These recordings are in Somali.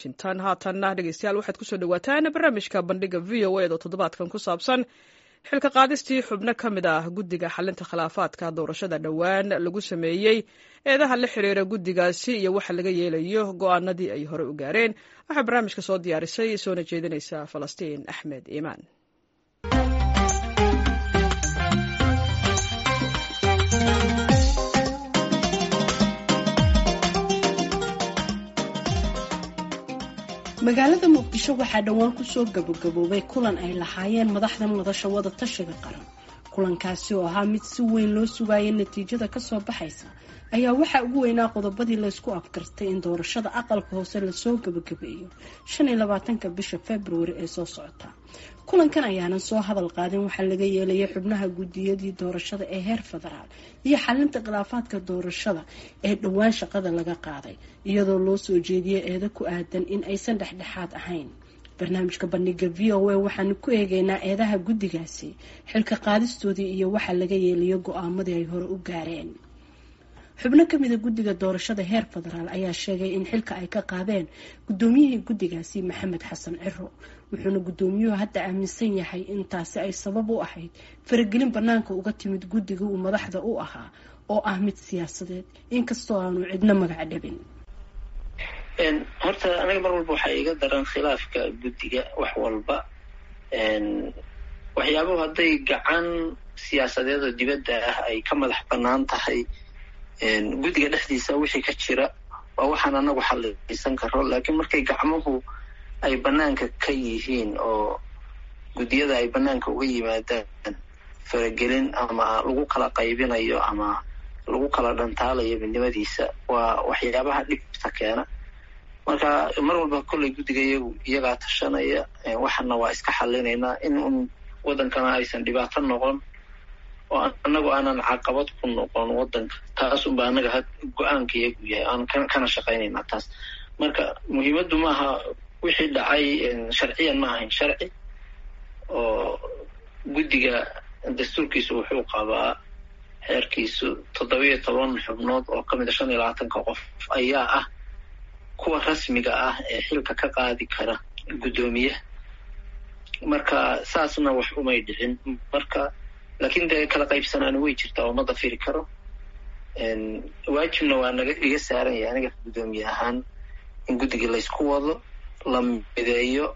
washington haatanna dhegeystayaal waxaad kusoo dhawaataan barnaamijka bandhiga v o ed oo toddobaadkan ku saabsan xilka qaadistii xubno ka mid ah guddiga xalinta khilaafaadka doorashada dhowaan lagu sameeyey eedaha la xiriira guddigaasi iyo waxa laga yeelayo go'aanadii ay hore u gaareen waxaa barnaamijka soo diyaarisay soona jeedinaysa falastiin axmed iimaan magaalada muqdisho waxaa dhowaan kusoo gabagaboobay kulan ay lahaayeen madaxda madasha wada tashiga qaran kulankaasi oo ahaa mid si weyn loo sugaayay natiijada kasoo baxaysa ayaa waxaa ugu weynaa qodobadii laysku afgartay in doorashada aqalka hoose lasoo gabagabeeyo shan iyo labaatanka bisha februari ee soo socota kulankan ayaanan soo hadal qaadin waxaa laga yeelayay xubnaha guddiyadii doorashada ee heer federaal iyo xalinta khilaafaadka doorashada ee dhowaan shaqada laga qaaday iyadoo loo soo jeediyay eedo ku aadan in aysan dhexdhexaad ahayn barnaamijka bandhiga v o a waxaanu ku eegeynaa eedaha guddigaasi xilka qaadistoodii iyo waxa laga yeelayo go-aamadii ay hore u gaareen xubno kamida guddiga doorashada heer federaal ayaa sheegay in xilka ay ka qaadeen guddoomiyihii guddigaasi maxamed xasan ciro wuxuuna guddoomiyuhu hadda aaminsan yahay in taasi ay sabab u ahayd faragelin banaanka uga timid guddiga uu madaxda u ahaa oo ah mid siyaasadeed inkastoo aanu cidno magac dhabin horta aniga mar walba waxaa iga daran khilaafka guddiga wax walba waxyaabuhu hadday gacan siyaasadeed oo dibadda ah ay ka madax bannaan tahay guddiga dhexdiisa wixii ka jira waa waxaan anagu xalliisan karo laakiin markay gacmuhu ay bannaanka ka yihiin oo guddiyada ay bannaanka uga yimaadaan faragelin ama lagu kala qaybinayo ama lagu kala dhantaalayo midnimadiisa waa waxyaabaha dhibta keena marka mar walba kolley guddiga iyagu iyagaa tashanaya waxana waa iska xallinaynaa in un waddankana aysan dhibaato noqon oo anagu aanan caqabad ku noqon waddanka taas unba anaga go-aanka iyagu yahay aan kana shaqaynaynaa taas marka muhiimaddu maaha wixii dhacay sharciyan ma ahayn sharci oo guddiga dastuurkiisu wuxuu qabaa xeerkiisu toddobiyo toban xubnood oo ka mid a shan iyo labaatanka qof ayaa ah kuwa rasmiga ah ee xilka ka qaadi kara guddoomiyaha marka saasna wax umay dhicin marka laakiin dee kala qaybsanaani way jirtaa oo ma dafiri karo waajibna waa naga iga saaran yahay aniga guddoomiye ahaan in guddiga laysku wado la mideeyo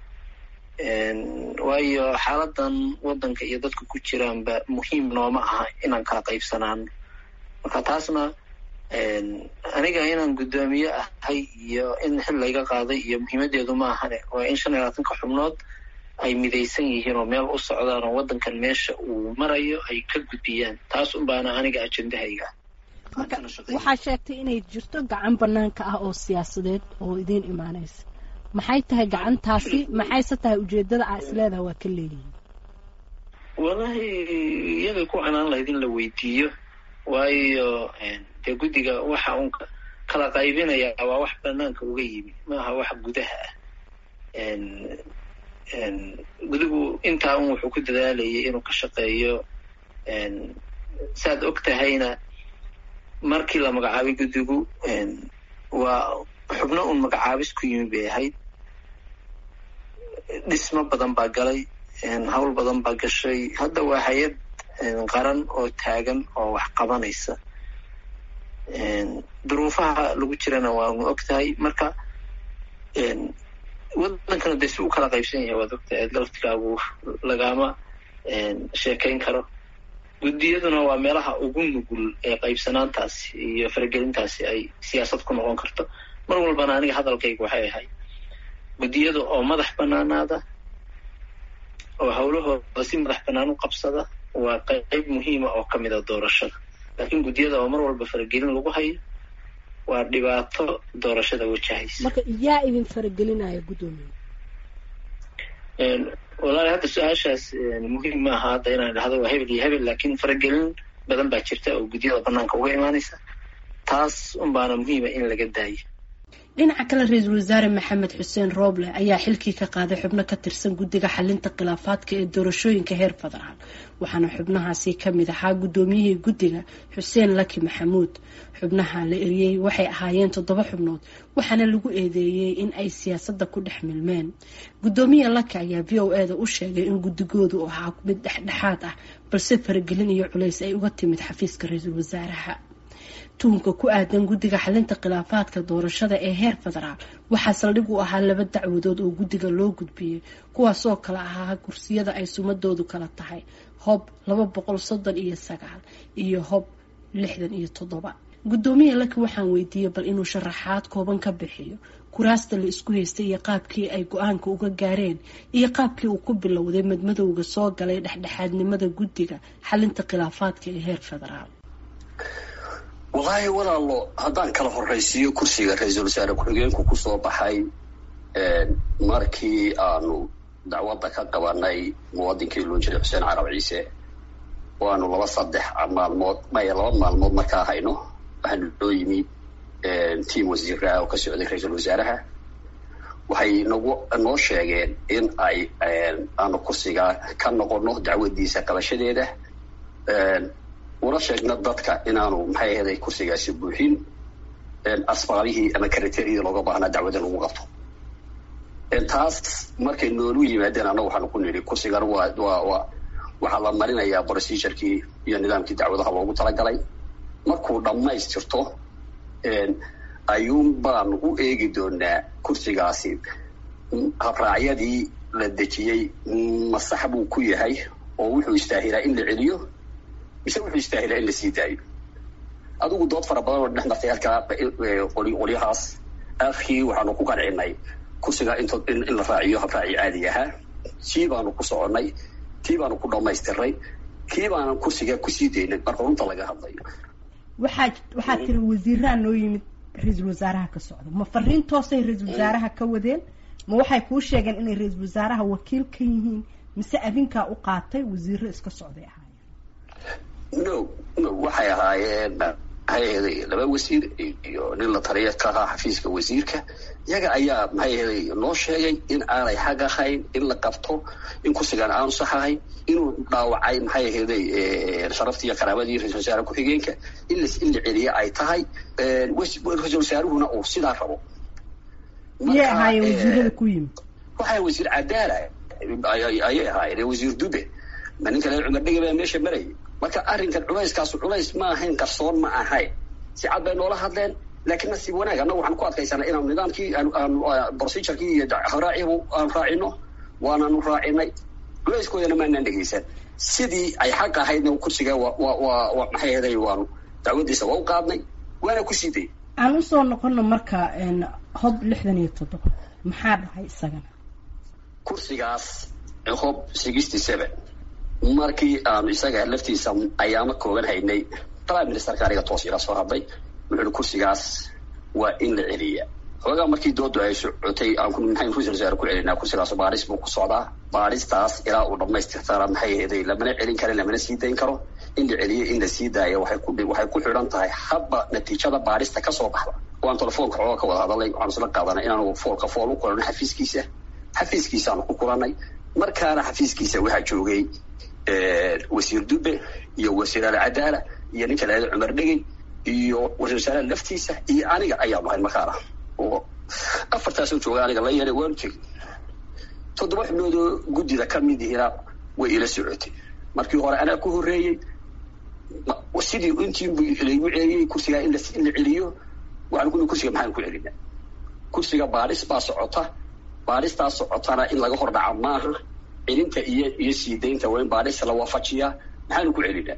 waayo xaaladan waddanka iyo dadka ku jiraanba muhiim nooma aha inaan kala qaybsanaano marka taasna aniga inaan guddoomiye ahay iyo in xil layga qaaday iyo muhiimadeedu ma ahane waa in shan iyo labaatanka xubnood ay midaysan yihiin oo meel u socdaan oo waddankan meesha uu marayo ay ka gudbiyaan taas unbaana aniga ajendahayga waxaa sheegtay inay jirto gacan banaanka ah oo siyaasadeed oo idiin imaanaysa maxay tahay gacantaasi maxayse tahay ujeedada aa isleedaha waa ka leeyihiin wallahi iyagay ku canaan lahayd in la weydiiyo waayo dee guddiga waxa uun kala qaybinaya waa wax banaanka uga yimi maaha wax gudaha ah gudigu intaa un wuxuu ku dadaalayay inuu ka shaqeeyo saad og tahayna markii la magacaabay guddigu waa xubno un magacaabis ku yimi bay ahayd dhismo badan baa galay hawl badan baa gashay hadda waa hay-ad qaran oo taagan oo wax qabanaysa duruufaha lagu jirana waanu og tahay marka waddankana dee si u kala qaybsan yahay waad ogtahay laftigaagu lagama sheekayn karo guddiyaduna waa meelaha ugu nugul ee qaybsanaantaasi iyo faragelintaasi ay siyaasad ku noqon karto mar walbana aniga hadalkayga waxay ahay guddiyada oo madax banaanaada oo howlahooda si madax bannaan u qabsada waa qayb muhiima oo ka mid a doorashada laakiin guddiyada oo mar walba faragelin lagu hayo waa dhibaato doorashada wajahaysa marka yaa idin faragelinaya guddoomiye walaali hadda su-aashaas muhiim ma aha hadda inaan dhahdo waa hebel iyo hebel laakiin faragelin badan baa jirta oo guddiyada banaanka uga imaanaysa taas unbaana muhiima in laga daayo dhinaca kale ra-iisul wasaare maxamed xuseen rooble ayaa xilkii ka qaaday xubno ka tirsan guddiga xalinta khilaafaadka ee doorashooyinka heer federaal waxaana xubnahaasi kamid ahaa guddoomiyihii guddiga xuseen laki maxamuud xubnaha la eriyey waxay ahaayeen toddoba xubnood waxaana lagu eedeeyey in ay siyaasadda ku dhex milmeen guddoomiye laki ayaa v o eda u sheegay in guddigoodu ahaa mid dhexdhexaad ah balse faragelin iyo culays ay uga timid xafiiska ra-iisul wasaaraha tuhunka ku aadan guddiga xalinta khilaafaadka doorashada ee heer federaal waxaa saldhig u ahaa laba dacwadood oo guddiga loo gudbiyey kuwaasoo kale ahaa kursiyada ay sumadoodu kala tahay hob laba boqol soddon iyo sagaal iyo hob lixdan iyo toddoba guddoomiye laki waxaan weydiiyey bal inuu sharaxaad kooban ka bixiyo kuraasta la isku haystay iyo qaabkii ay go-aanka uga gaareen iyo qaabkii uu ku bilowday madmadowga soo galay dhexdhexaadnimada guddiga xalinta khilaafaadka ee heer federaal wallaahi walaalo haddaan kala horraysiiyo kursiga ra-iisul wasaare ku-xigeenku kusoo baxay markii aanu dacwadda ka qabanay muwadinkii loo jiray xuseen carab ciise waanu laba saddex maalmood maya laba maalmood markaa hayno waxaanu loo yimi tiam wasiiraha oo ka socday ra-iisul wasaaraha waxay nagu noo sheegeen in ay aanu kursiga ka noqono dacwadiisa qabashadeeda una sheegna dadka inaanu maxay ahaday kursigaasi buuxin asbaabihii ama kriteriyadii looga baahnaa dacwadda lagu qabto taas markay noolu yimaadeen annaga waxaanu ku nidhi kursigan waa waa waa waxaa la marinayaa procedurkii iyo nidaamkii dacwadaha loogu talagalay markuu dhammaystirto ayuun baanu u eegi doonaa kursigaasi habraacyadii la dejiyey masax buu ku yahay oo wuxuu istaahilaa in la celiyo mise wuxuu istaahilaa in la sii daayo adigu dood fara badan oo dhex martay halkaa qolyahaas akhii waxaanu ku qancinay kursiga int in la raaciyo habraaci caadi ahaa sii baanu ku soconnay tii baanu ku dhammaystiray kii baanan kursiga kusii daynay marka runta laga hadlayo waxaa waxaa tiri wasiiraha noo yimid ra-iisul wasaaraha ka socda ma fariin toosay ra-iisul wasaaraha ka wadeen ma waxay kuu sheegeen inay ra-iisul wasaaraha wakiil ka yihiin mise adinkaa u qaatay wasiiro iska socday ahaayeen no no waxay ahaayeen maxay ahaday laba wasiir iyo nin la taliya ka ahaa xafiiska wasiirka iyaga ayaa maxay ahaday noo sheegay in aanay xaq ahayn in la qabto in kursigan aanu sax ahayn inuu dhaawacay maxay ahaday sharaftii iyo karaamadii ra-isul wasaare ku-xigeenka in la in la celiye ay tahay ra-isul wasaaruhuna uu sidaa rabo miyay ahaayeen wasiirada ku yimid waxaa wasiir cadaala ayay ahaayeen wasiir dube ma ninka le cumar dhege baa meesha marayay marka arrinkan culayskaasu culays ma ahayn qarsoon ma ahayn si cad bay noola hadleen laakiin nasiib wanaag annaga waxaan ku adkaysanay inaanu nidaamkii aanu procedurkii iyo habraacibu aanu raacino waanaanu raacinay culayskoodana maanaan dhegeysan sidii ay xaq ahaydna kursiga wa wa wa wa maxay ahaday waanu dacwadiisa waa u qaadnay waana ku sii dayay aan usoo noqono marka hob lixdan iyo toddoba maxaa dhahay isagana kursigaas hob sixty seven markii aanu isaga laftiisa ayaama kooban haynay prime ministerka aniga toos ila soo hadlay wuxuuhi kursigaas waa in la celiya xoogaa markii doodu ay socotay aan maxayn ra-isul wasaare ku celinaa kursigaas baadhis buu ku socdaa baadhistaas ilaa uu dhammaystirtana maxay ahaday lamana celin karo lamana sii dayn karo in la celiyo in la sii daaya waxay ku waxay ku xidhan tahay habba natiijada baadhista kasoo baxda waan telefoonka xoogaa ka wada hadalay waxaanu isla qaadanay inaanu foolka fool u kulano xafiiskiisa xafiiskiisaanu ku kulannay markaana xafiiskiisa waxaa joogay wasiir dube iyo wasiir alcadaala iyo ninka laada cumar dhegey iyo ra-isul wasaaraha laftiisa iyo aniga ayaanu ahayn markaana oo afartaasoo jooga aniga la yeelay waanu tegey toddoba xubnoodoo guddida ka mid ihina way ila socotay markii hore anaa ku horreeyey sidii intiinbu laygu celiyey kursigaa in la celiyo waxaan ku kursiga maxaan ku celina kursiga baadhis baa socota baadhistaas socotana in laga hor dhaca maaha celinta iyo iyo sii daynta waa in baadhis la waafajiyaa maxaanu ku celinaa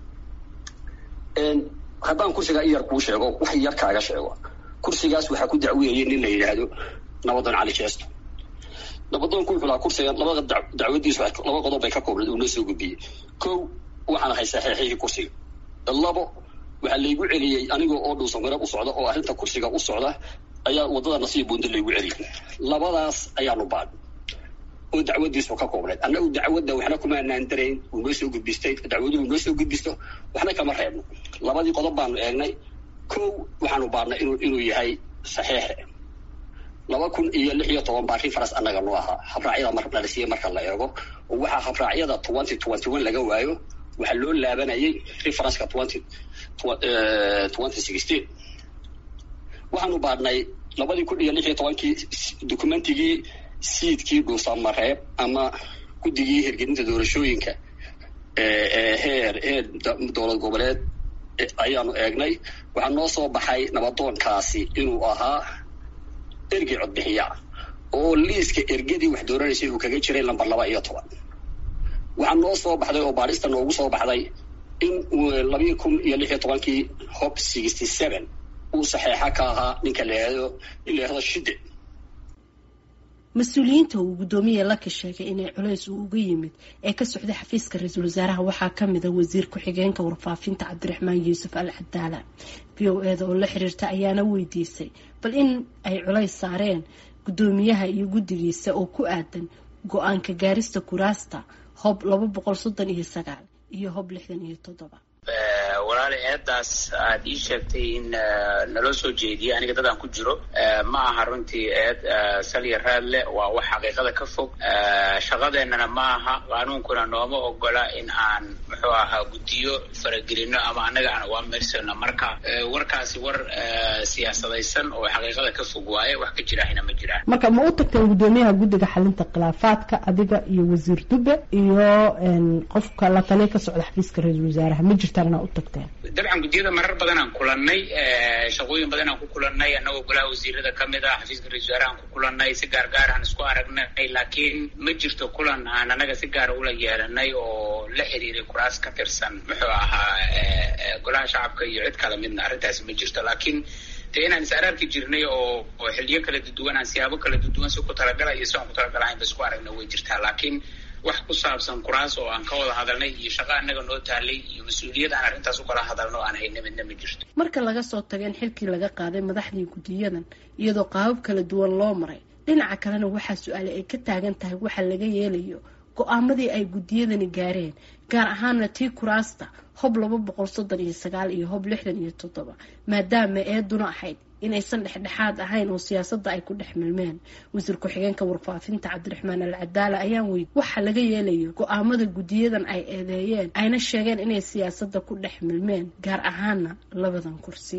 haddaan kursigaa in yar kuu sheego wax yar kaaga sheego kursigaas waxaa ku dacweeyey nin la yidhaahdo nabadoon cali jeesto nabadoonku wuxuu lahaa kursigan labada dacwadiisu laba qodob bay ka koobnayd uu noo soo gudbiyey kow waxaan ahay saxeexihii kursiga labo waxaa laygu celiyey anigoo oo dhuusan miro u socda oo arrinta kursiga u socda ayaa waddada nasiib buundo laygu celiyey labadaas ayaanu baadh oo dacwadiisu ka koobnayd annagu dacwadda waxna kumaanaan darayn uu noo soo gudbistay dacwadu uu noo soo gudbisto waxna kama reebno labadii qodob baanu eegnay kow waxaanu baadhnay inuu inuu yahay saxiixe laba kun iyo lix iyo toban baa reference annaga noo ahaa habraacyada mar la siiyey marka la eego oo waxaa habraacyada twenty twenty one laga waayo waxaa loo laabanayay referenceka twenty twenty sixteen waxaanu baadhnay labadii kun iyo lix iyo tobankii documentigii siidkii dhuusamareeb ama guddigii hirgelinta doorashooyinka heer heer dowlad goboleed ayaanu eegnay waxaa noo soo baxay nabadoonkaasi inuu ahaa ergey codbixiya oo liiska ergadii wax dooranaysay uu kaga jiray lamber laba iyo toban waxaa noo soo baxday oo baadhista noogu soo baxday in labii kun iyo lix iyo tobankii hob sixty seven uu saxeexa ka ahaa ninka laado in la yahdo shide mas-uuliyiinta uu guddoomiye laka sheegay inay culays uu uga yimid ee ka socday xafiiska ra-iisul wasaaraha waxaa ka mid a wasiir ku-xigeenka warfaafinta cabdiraxmaan yuusuf al cadaala v o eda oo la xiriirta ayaana weydiisay bal in ay culays saareen guddoomiyaha iyo guddigiisa oo ku aadan go-aanka gaarista kuraasta hob laba boqol soddon iyo sagaal iyo hob lixdan iyo toddoba walaali eedaas aad ii sheegtay in naloo soo jeediyay aniga dad aan ku jiro ma aha runtii eed salya raad leh waa wax xaqiiqada ka fog shaqadeennana ma aha qaanuunkuna nooma ogola in aan muxuu ahaa guddiyo faragelino ama annaga aan awaamersano marka warkaasi war siyaasadaysan oo xaqiiqada ka fog waaye wax ka jirahina ma jiraan marka ma u tagteen guddoomiyaha guddiga xalinta khilaafaadka adiga iyo wasiir dube iyo qofka la taliya ka socda xafiiska ra-iisul wasaaraha ma jirtaan inaa u tagteen dabcan guddiyada marar badan aan kulannay shaqooyin badan aan ku kulannay annagoo golaha wasiirada ka mid ah xafiiska ra-isul wasaaraha aan ku kulannay si gaar gaar aan isku aragnay laakiin ma jirto kulan aan annaga si gaara ula yeelanay oo la xiriiray kuraas ka tirsan muxuu ahaa golaha shacabka iyo cid kala midna arrintaasi ma jirto laakiin dee inaan is araarki jirnay oo oo xiliyo kala duduwan aan siyaabo kala duduwan si ku talagala iyo si aan ku talagalahayn ba isku aragna way jirtaa laakiin wax ku saabsan kuraas oo aan ka wada hadalnay iyo shaqo annaga noo taalay iyo mas-uuliyad aan arrintaas u kala hadalno aan hayna midna ma jirto marka laga soo tago in xilkii laga qaaday madaxdii guddiyadan iyadoo qaabab kala duwan loo maray dhinaca kalena waxaa su-aale ay ka taagan tahay waxa laga yeelayo go-aamadii ay guddiyadani gaareen gaar ahaana tii kuraasta hob laba boqol soddon iyo sagaal iyo hob lixdan iyo toddoba maadaama eeduna ahayd inaysan dhexdhexaad ahayn oo siyaasadda ay ku dhex milmeen wasiir ku-xigeenka warfaafinta cabdiraxmaan al cadaala ayaan weydi waxa laga yeelayo go-aamada guddiyadan ay eedeeyeen ayna sheegeen inay siyaasadda ku dhex milmeen gaar ahaana labadan kursi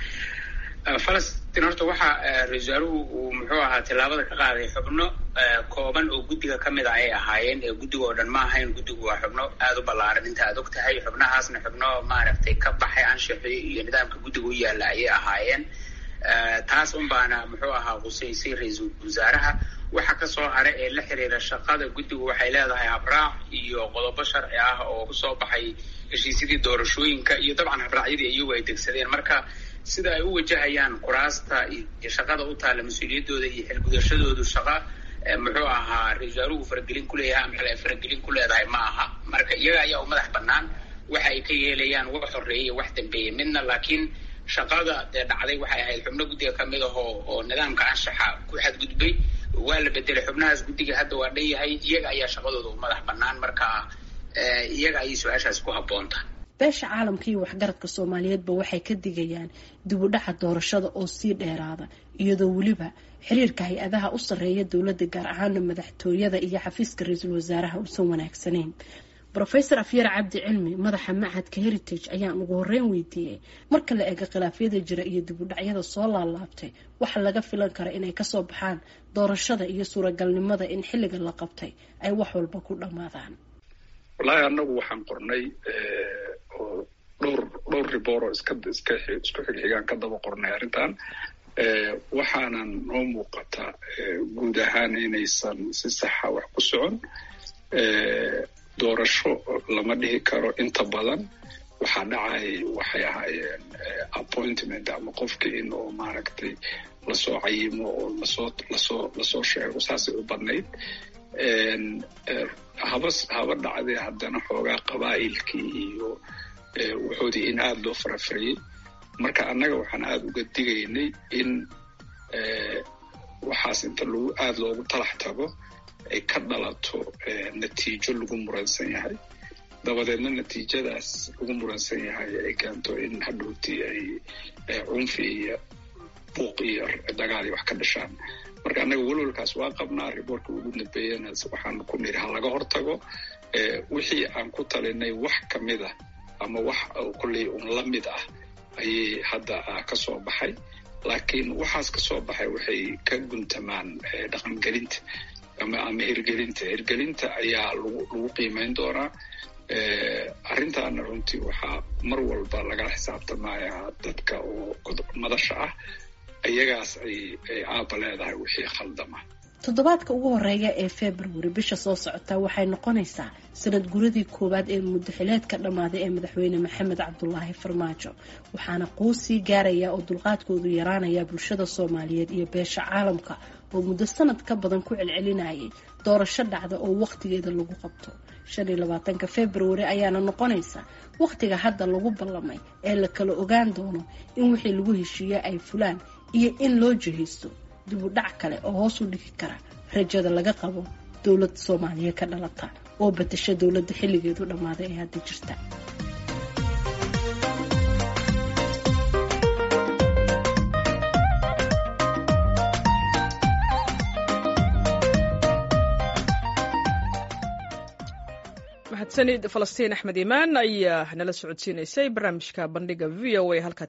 falastiin horta waxaa ra-isul wasaaruhu uu muxuu ahaa tillaabada ka qaaday xubno kooban oo guddiga ka mid a ay ahaayeen ee guddiga oo dhan ma ahayn guddigu waa xubno aada u ballaaran inta aad og tahay xubnahaasna xubno maaragtay ka baxay anshaxii iyo nidaamka guddiga u yaalla ayay ahaayeen taas un baana muxuu ahaa qusaysay ra-iisul wasaaraha waxa kasoo hara ee la xiriira shaqada guddigu waxay leedahay habraac iyo qodobo sharci ah oo kusoo baxay heshiisyadii doorashooyinka iyo dabcan habraacyadii iyagu ay degsadeen marka sida ay u wajahayaan kuraasta iyo shaqada u taalla mas-uuliyadooda iyo xilgudashadoodu shaqa muxuu ahaa ra-isul wasaaruhu faragelin kuleeyahay ama xil ay faragelin ku leedahay ma aha marka iyaga ayaa u madax bannaan waxa ay ka yeelayaan wax horeeyay wax dambeeyey midna laakiin shaqada dee dhacday waxay ahayd xubno guddiga ka mid ahoo oo nidaamka anshaxa ku xadgudbay waa la bedelay xubnahaas guddiga hadda waa dhan yahay iyaga ayaa shaqadooda u madax bannaan marka iyaga ayay su-aashaas ku habboontahay beesha caalamka iyo waxgaradka soomaaliyeedba waxay ka digayaan dib u dhaca doorashada oo sii dheeraada iyadoo weliba xiriirka hay-adaha u sarreeya dowladda gaar ahaana madaxtooyada iyo xafiiska ra-iisul wasaaraha uusan wanaagsanayn rofesor afyar cabdi cilmi madaxa machadka heritage ayaan ugu horeyn weydiiyey marka la eego khilaafyada jira iyo dib u dhacyada soo laalaabtay waxa laga filan kara inay kasoo baxaan doorashada iyo suuragalnimada in xilliga la qabtay ay wax walba ku dhammaadaan wallaahi annagu waxaan qornay oo dhowr dhowr riboor oo iska iska isku xigxigaan ka daba qornay arrintan waxaanan noo muuqata guud ahaan inaysan si saxa wax ku socon doorasho lama dhihi karo inta badan waxaa dhacay waxay ahaayeen appointment ama qofkii in oo maaragtay lasoo cayimo oo lasoo lasoo lasoo sheego saasay u badnayd haba haba dhacdee haddana xoogaa qabaa'ilkii iyo wuxoodii in aada loo farafariyey marka annaga waxaan aada uga digaynay in waxaas inta lagu aada loogu talax tago ay ka dhalato natiijo lagu muransan yahay dabadeedna natiijadaas lagu muransan yahay ay keento in hadhowtii ay cunfi iyo buuq iyo dagaal iyo wax ka dhashaan marka annaga welwalkaas waa qabnaa riboortka ugu dambeeyana waxaan ku niri ha laga hortago wixii aan ku talinay wax ka mid ah ama wax kolley un la mid ah ayay hadda ka soo baxay laakiin waxaas ka soo baxay waxay ka guntamaan dhaqangelinta ama ama hirgelinta hirgelinta ayaa lagu lagu qiimeyn doonaa arrintaana runtii waxaa mar walba lagala xisaabtamaya dadka oo madasha ah iyagaas ay ay aaba leedahay wixii khaldama toddobaadka ugu horeeya ee februari bisha soo socota waxay noqonaysaa sanad guradii koowaad ee muddaxileedka dhammaaday ee madaxweyne maxamed cabdulaahi farmaajo waxaana quusii gaaraya oo dulqaadkoodu yaraanaya bulshada soomaaliyeed iyo beesha caalamka oo muddo sanad ka badan ku celcelinayay doorasho dhacda oo wakhtigeeda lagu qabto shan iyo labaatanka februari ayaana noqonaysa wakhtiga hadda lagu ballamay ee la kala ogaan doono in wixii lagu heshiiye ay fulaan iyo in loo jihaysto dib u dhac kale oo hoos u dhigi kara rajada laga qabo dowlad soomaaliya ka dhalata oo batasha dowladda xilligeedu dhammaaday ee hadda jirta mahadsanid falastiin axmed imaan ayaa nala socodsiinaysay barnaamijka bandhiga v o a halkaad